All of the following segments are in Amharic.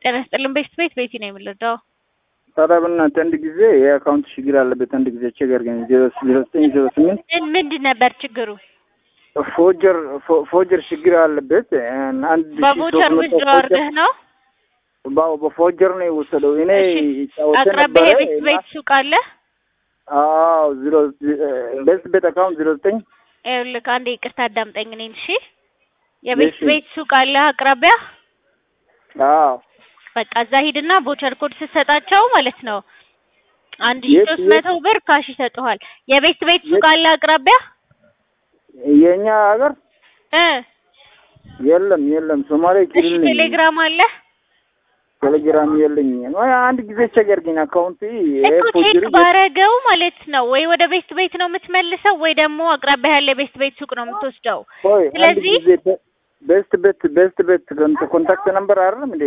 ጤና ይስጥልን ቤት ቤት ቤቲ ነው የምንረዳው። ታዲያ በእናትህ አንድ ጊዜ የአካውንት ችግር አለበት። አንድ ጊዜ ችግር ግን ዜሮ ዜሮ ዘጠኝ ዜሮ ስምንት ምን ምንድን ነበር ችግሩ? ፎጀር ፎጀር ችግር አለበት። አንድ ሺህ በቮቸር ሶስት መቶ ውስጥ ፎጀር- አድርገህ ነው? ባው በፎጀር ነው የወሰደው። እኔ እሺ፣ ጫወተ አቅራቢያ ነበረ የቤት እና- ቤት ሱቅ አለ? አዎ ዜሮ ቤት ቤት አካውንት ዜሮ ዘጠኝ ይኸውልህ አንዴ ይቅርታ አዳምጠኝ እኔን እሺ። የቤት እሺ። ቤት ሱቅ አለ አቅራቢያ? አዎ በቃ እዛ ሂድና ቮቸር ኮድ ስትሰጣቸው ማለት ነው አንድ ሺህ የት- ሶስት የት? መቶ ብር ካሽ ይሰጡሃል። የቤት ቤት ሱቅ የት? አለ አቅራቢያ? የእኛ ሀገር እ የለም የለም። ሶማሌ እሺ ክልል ነኝ። ቴሌግራም አለ? ቴሌግራም የለኝ። አንድ ጊዜ ቸገር ግን አካውንት እኮ ቼክ ባረገው ማለት ነው ወይ ወደ ቤት ቤት ነው የምትመልሰው ወይ ደግሞ አቅራቢያ ያለ ቤት ቤት ሱቅ ነው የምትወስደው። ሆይ አንድ ስለዚህ- ጊዜ በ- ቤስት ቤት ቤስት ቤት ኮንታክት ነምበር አይደለም እንዴ?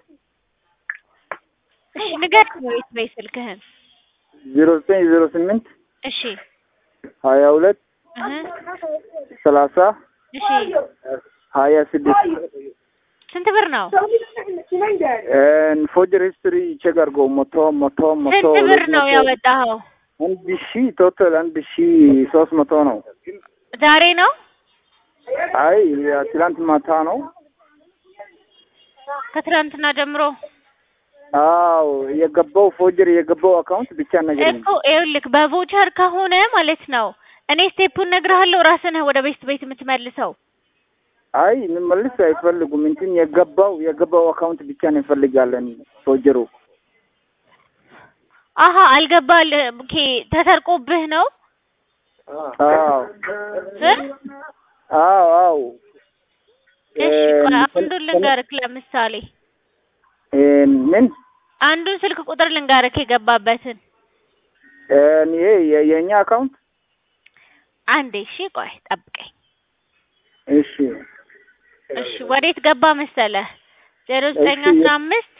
እሺ ንገረኝ የቤት ቤት ስልክህን። ዜሮ ዘጠኝ ዜሮ ስምንት እሺ ሀያ ሁለት እህ ሰላሳ እሺ ሀያ ስድስት ስንት ብር ነው? ፎጀር ሂስትሪ ቼክ አድርገው መቶ መቶ መቶ ስንት ብር ሁለት ነው መቶ ያወጣኸው? አንድ ሺ ቶታል አንድ ሺ ሶስት መቶ ነው። ዛሬ ነው? አይ ትላንት ማታ ነው። ከትናንትና ጀምሮ አዎ የገባው ፎጀር የገባው አካውንት ብቻ ነገር እኮ ይኸውልህ በቮቸር ከሆነ ማለት ነው እኔ ስቴፑን እነግርሃለሁ ራስህ ነህ ወደ ቤት ቤት የምትመልሰው። አይ እንመልስ አይፈልጉም። እንትን የገባው የገባው አካውንት ብቻ ነው እንፈልጋለን ፎጀሩ አሀ አልገባል ኦኬ ተሰርቆብህ ነው አዎ እ? አዎ አዎ እሺ ቆይ እ- አንዱን ልንገርክ ለምሳሌ እ ምን አንዱን ስልክ ቁጥር ልንገርክ የገባበትን እ ይሄ የ- የእኛ አካውንት አንዴ እሺ ቆይ ጠብቀኝ እሺ እሺ ወዴት ገባ መሰለህ ዜሮ ዘጠኝ እሺ። አስራ አምስት